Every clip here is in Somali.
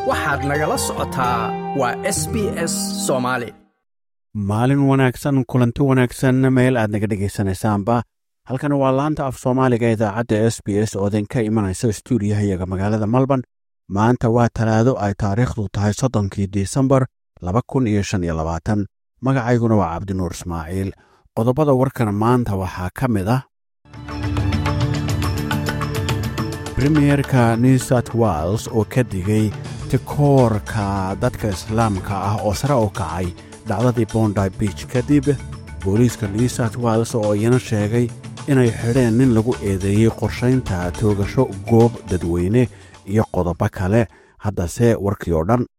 waxaad nagala socotaa waa s b s soomaali maalin wanaagsan kulanti wanaagsan meel aad naga dhegaysanaysaanba halkan waa laanta af soomaaliga idaacadda s b s oo idinka imanaysa stuudiyahayaga magaalada melbourne maanta waa talaado ay taariikhdu tahay soddonkii disembar laba kun iyo shan iyo labaatan magacayguna waa cabdinuur ismaaciil qodobada warkan maanta waxaa ka mid ah premierka new south wales oo ka digay tikoorka dadka islaamka ah oo sare u kacay dhacdadii bondi beach kadib booliiska new south wales oo iyana sheegay inay xidheen nin lagu eedeeyey qorshaynta toogasho goob dadweyne iyo qodobo kale haddase warkii oo dhan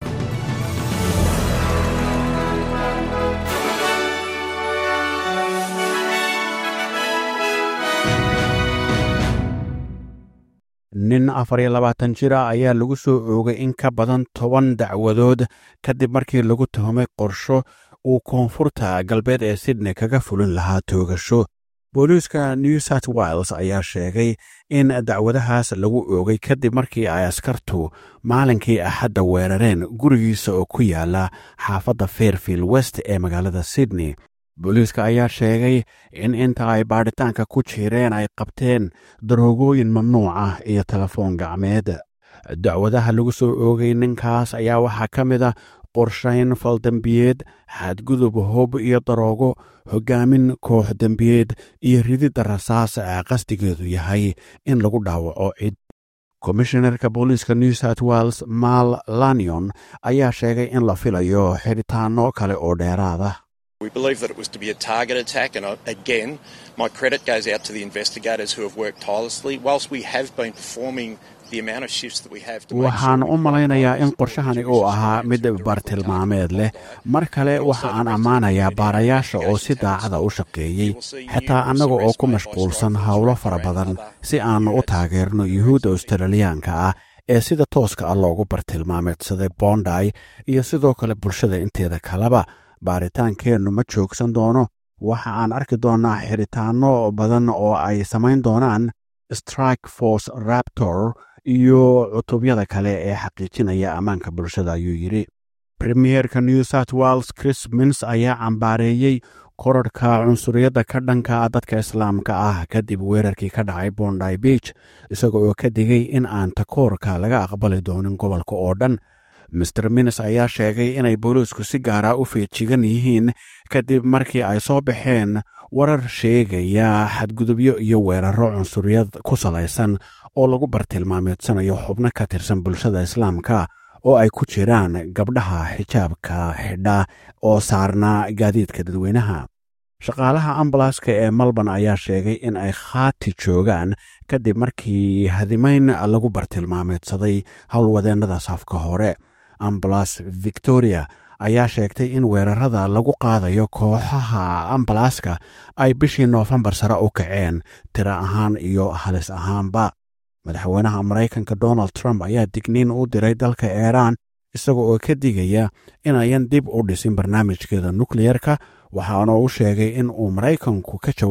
nin afar iyo labaatan jira ayaa lagu soo oogay in ka badan toban dacwadood kadib markii lagu tuhumay qorsho uu koonfurta galbeed ee sydney kaga fulin lahaa toogasho booliiska new south wales ayaa sheegay in dacwadahaas lagu oogay kadib markii ay askartu maalinkii axadda weerareen gurigiisa oo ku yaala xaafadda fairfield west ee magaalada sydney booliiska ayaa sheegay in inta ay baadhitaanka ku jireen ay qabteen daroogooyin mamnuuc ah iyo telefoon gacmeed dacwadaha lagu soo oogay ninkaas ayaa waxaa ka mid ah qorshayn faldembiyeed xadgudub hub iyo daroogo hogaamin koox dembiyeed iyo rididda rasaas ee qasdigeedu yahay in lagu dhaawaco cid komishinarka booliiska new south wales mal lanion ayaa sheegay in la filayo xidhitaano kale oo dheeraada We believe that it was to be a target attack, and again, my credit goes out to the investigators who have worked tirelessly. Whilst we have been performing the amount of shifts that we have to waxaan u malaynayaa in qorshahani uu ahaa mid bartilmaameed leh mar kale waxa aan ammaanayaa baarayaasha oo si daacada u shaqeeyey xitaa annaga oo ku mashquulsan howlo fara badan si aannu u taageerno yuhuudda australiyaanka ah ee sida tooska ah loogu bartilmaameedsaday bonday iyo sidoo kale bulshada inteeda kaleba baaritaankeennu ma joogsan doono waxa aan arki doonnaa xidhitaanno badan oo ay samayn doonaan strike force raptor iyo cutubyada kale ee xaqiijinaya ammaanka bulshada ayuu yidhi premierka new south wales chris mins ayaa cambaareeyey korarhka cunsuriyadda ka dhanka dadka islaamka ah kadib weerarkii ka dhacay bondy beach isaga oo ka digay in aan takoorka laga aqbali doonin gobolka oo dhan master minis ayaa sheegay inay booliisku si gaara u feejigan yihiin kadib markii ay soo baxeen warar sheegaya xadgudubyo iyo weeraro cunsuriyad ku salaysan oo lagu bartilmaameedsanayo xubno ka tirsan bulshada islaamka oo ay ku jiraan gabdhaha xijaabka xidha oo saarna gaadiidka dadweynaha shaqaalaha ambalaaska ee melbourne ayaa sheegay in ay khaati joogaan kadib markii hadimayn lagu bartilmaameedsaday howlwadeennada safka hore ambalas victoria ayaa sheegtay in weerarada lagu qaadayo kooxaha ambalaaska ay bishii noofembar sare u kaceen tiro ahaan iyo halis ahaanba madaxweynaha maraykanka donald trump ayaa digniin u diray dalka iiraan isaga oo ka digaya inayan dib u dhisin barnaamijkeeda nukleyerka waxaana u sheegay in uu maraykanku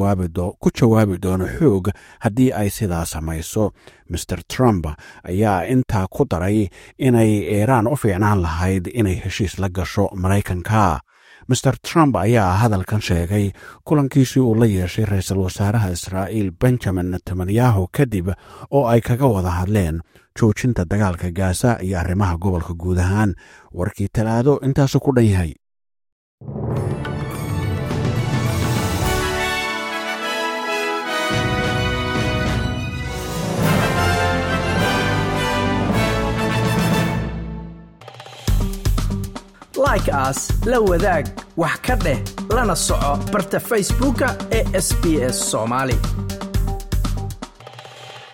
ku jawaabi doono xoog haddii ay sidaa samayso master trump ayaa intaa ku daray inay iiraan u fiicnaan lahayd inay heshiis la gasho maraykanka master trump ayaa hadalkan sheegay kulankiisii uu la yeeshay ra-iisul wasaaraha israa'iil benjamin netanyahu kadib oo ay kaga wada hadleen joojinta dagaalka gaasa iyo arrimaha gobolka guud ahaan warkii talaado intaasu ku dhan yahay like aas la wadaag wax ka dheh lana soco barta facebooka ee sb s somaali